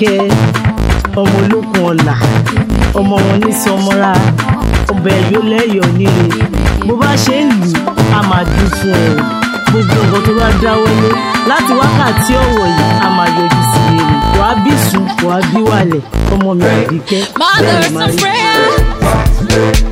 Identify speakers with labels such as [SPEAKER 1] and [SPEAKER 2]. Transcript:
[SPEAKER 1] àbíkẹ́ ọmọ olókun ọ̀la ọmọ wọn ní sọmọ́ra ọbẹ̀ yóò lẹ́yọ̀ nílé bó bá ṣe ń lù ú a máa dùn fún ẹ o gbogbo nǹkan tó bá dáwọ́lé láti wákàtí ọ̀wọ̀ yìí a máa yọjú sí rere wàá bí sùn wàá bí wàlẹ̀ ọmọ mi àbíkẹ́ bẹ́ẹ̀
[SPEAKER 2] Mothers
[SPEAKER 1] máa
[SPEAKER 2] of
[SPEAKER 1] rí.
[SPEAKER 2] prayer.